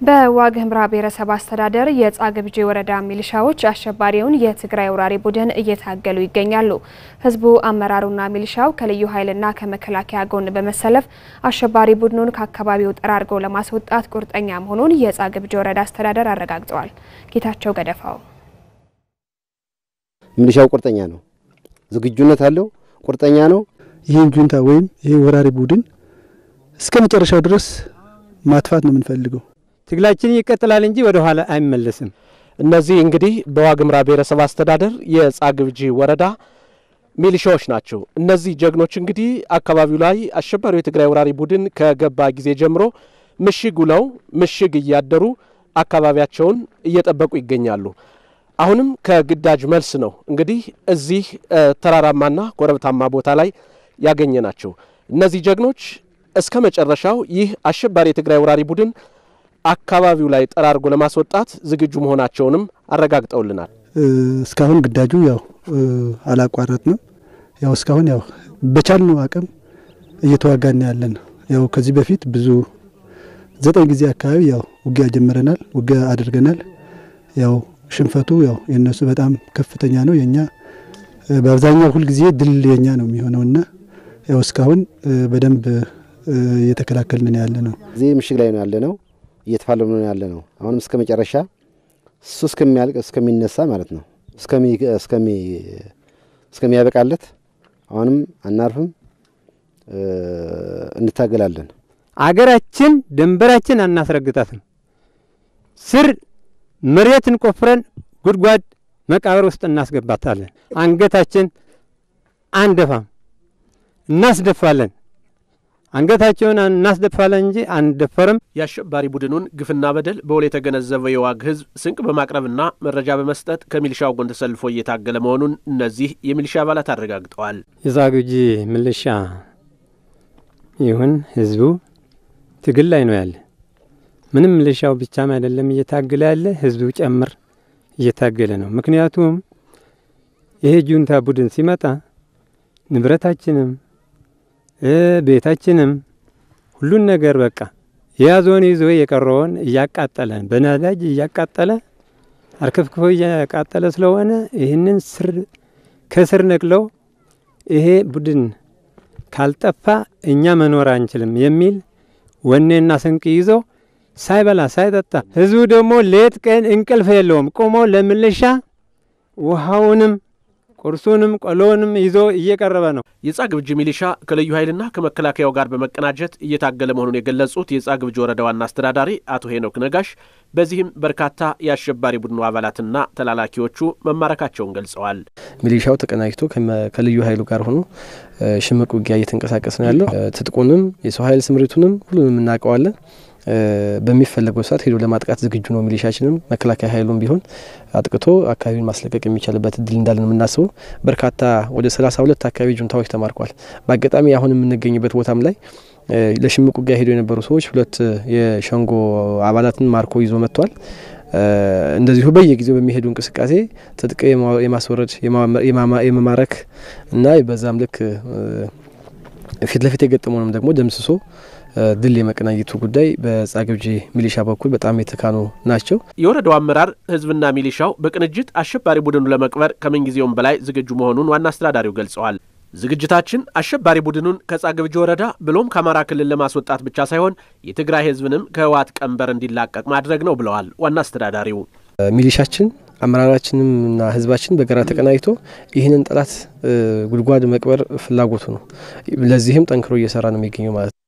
በዋግ ኽምራ ብሔረሰብ አስተዳደር የጻግብጂ ወረዳ ሚሊሻዎች አሸባሪውን የትግራይ ወራሪ ቡድን እየታገሉ ይገኛሉ። ህዝቡ፣ አመራሩና ሚሊሻው ከልዩ ኃይልና ከመከላከያ ጎን በመሰለፍ አሸባሪ ቡድኑን ከአካባቢው ጠራርገው ለማስወጣት ቁርጠኛ መሆኑን የጻግብጂ ወረዳ አስተዳደር አረጋግጠዋል። ጌታቸው ገደፋው ሚሊሻው ቁርጠኛ ነው፣ ዝግጁነት አለው፣ ቁርጠኛ ነው። ይህን ጁንታ ወይም ይህ ወራሪ ቡድን እስከ መጨረሻው ድረስ ማጥፋት ነው የምንፈልገው። ትግላችን ይቀጥላል እንጂ ወደ ኋላ አይመለስም። እነዚህ እንግዲህ በዋግ ኽምራ ብሔረሰብ አስተዳደር የጻግብጂ ወረዳ ሚሊሻዎች ናቸው። እነዚህ ጀግኖች እንግዲህ አካባቢው ላይ አሸባሪው የትግራይ ወራሪ ቡድን ከገባ ጊዜ ጀምሮ ምሽግ ውለው ምሽግ እያደሩ አካባቢያቸውን እየጠበቁ ይገኛሉ። አሁንም ከግዳጅ መልስ ነው እንግዲህ እዚህ ተራራማና ኮረብታማ ቦታ ላይ ያገኘ ናቸው። እነዚህ ጀግኖች እስከ መጨረሻው ይህ አሸባሪ የትግራይ ወራሪ ቡድን አካባቢው ላይ ጠራርጎ ለማስወጣት ዝግጁ መሆናቸውንም አረጋግጠውልናል። እስካሁን ግዳጁ ያው አላቋረጥንም። ያው እስካሁን ያው በቻልነው አቅም እየተዋጋን ያለን ያው ከዚህ በፊት ብዙ ዘጠኝ ጊዜ አካባቢ ያው ውጊያ ጀምረናል፣ ውጊያ አድርገናል። ያው ሽንፈቱ ያው የእነሱ በጣም ከፍተኛ ነው። የኛ በአብዛኛው ሁልጊዜ ድል የኛ ነው የሚሆነውና ያው እስካሁን በደንብ እየተከላከልን ያለ ነው። እዚህ ምሽግ ላይ ነው ያለ ነው እየተፋለሙ ነው ያለ ነው። አሁንም እስከ መጨረሻ እሱ እስከሚያልቅ እስከሚነሳ ማለት ነው እስከሚያበቃለት አሁንም አናርፍም፣ እንታገላለን። አገራችን ድንበራችን አናስረግጣትም። ስር መሬትን ቆፍረን ጉድጓድ መቃብር ውስጥ እናስገባታለን። አንገታችን አንደፋም፣ እናስደፋለን። አንገታቸውን እናስደፋለን እንጂ አንደፈርም። የአሸባሪ ቡድኑን ግፍና በደል በውል የተገነዘበው የዋግ ሕዝብ ስንቅ በማቅረብና መረጃ በመስጠት ከሚሊሻው ጎን ተሰልፎ እየታገለ መሆኑን እነዚህ የሚሊሻ አባላት አረጋግጠዋል። የጻግብጂ ሚሊሻ ይሁን ሕዝቡ ትግል ላይ ነው ያለ። ምንም ሚሊሻው ብቻም አይደለም እየታገለ ያለ፣ ሕዝቡ ጨምር እየታገለ ነው። ምክንያቱም ይሄ ጁንታ ቡድን ሲመጣ ንብረታችንም ቤታችንም ሁሉን ነገር በቃ የያዘውን ይዞ የቀረውን እያቃጠለ በነዳጅ እያቃጠለ አርከፍክፎ እያቃጠለ ስለሆነ ይህንን ስር ከስር ነቅለው ይሄ ቡድን ካልጠፋ እኛ መኖር አንችልም የሚል ወኔና ስንቅ ይዞ ሳይበላ ሳይጠጣ ህዝቡ ደግሞ ሌት ቀን እንቅልፍ የለውም። ቆሞ ለሚሊሻ ውሃውንም ቁርሱንም ቆሎንም ይዞ እየቀረበ ነው። የጻግብጂ ሚሊሻ ከልዩ ኃይልና ከመከላከያው ጋር በመቀናጀት እየታገለ መሆኑን የገለጹት የጻግብጂ ወረዳ ዋና አስተዳዳሪ አቶ ሄኖክ ነጋሽ በዚህም በርካታ የአሸባሪ ቡድኑ አባላትና ተላላኪዎቹ መማረካቸውን ገልጸዋል። ሚሊሻው ተቀናጅቶ ከልዩ ኃይሉ ጋር ሆኖ ሽምቅ ውጊያ እየተንቀሳቀስ ነው ያለው። ትጥቁንም የሰው ኃይል ስምሪቱንም ሁሉንም እናውቀዋለን። በሚፈለገው ሰዓት ሄዶ ለማጥቃት ዝግጁ ነው። ሚሊሻችንም መከላከያ ኃይሉም ቢሆን አጥቅቶ አካባቢውን ማስለቀቅ የሚቻልበት እድል እንዳለ ነው የምናስበው። በርካታ ወደ ሰላሳ ሁለት አካባቢ ጁንታዎች ተማርኳል። በአጋጣሚ አሁን የምንገኝበት ቦታም ላይ ለሽምቅ ውጊያ ሄዶ የነበሩ ሰዎች ሁለት የሸንጎ አባላትን ማርኮ ይዞ መጥቷል። እንደዚሁ በየጊዜው በሚሄዱ እንቅስቃሴ ትጥቅ የማስወረድ የመማረክ እና በዛም ልክ ፊት ለፊት የገጠመውንም ደግሞ ደምስሶ ድል የመቀናጀቱ ጉዳይ በጻግብጂ ሚሊሻ በኩል በጣም የተካኑ ናቸው። የወረዳው አመራር ህዝብና ሚሊሻው በቅንጅት አሸባሪ ቡድኑ ለመቅበር ከምንጊዜውም በላይ ዝግጁ መሆኑን ዋና አስተዳዳሪው ገልጸዋል። ዝግጅታችን አሸባሪ ቡድኑን ከጻግብጂ ወረዳ ብሎም ከአማራ ክልል ለማስወጣት ብቻ ሳይሆን የትግራይ ህዝብንም ከህወሓት ቀንበር እንዲላቀቅ ማድረግ ነው ብለዋል ዋና አስተዳዳሪው። ሚሊሻችን አመራራችንምና ህዝባችን በጋራ ተቀናጅቶ ይህንን ጠላት ጉድጓድ መቅበር ፍላጎቱ ነው። ለዚህም ጠንክሮ እየሰራ ነው የሚገኘው ማለት ነው።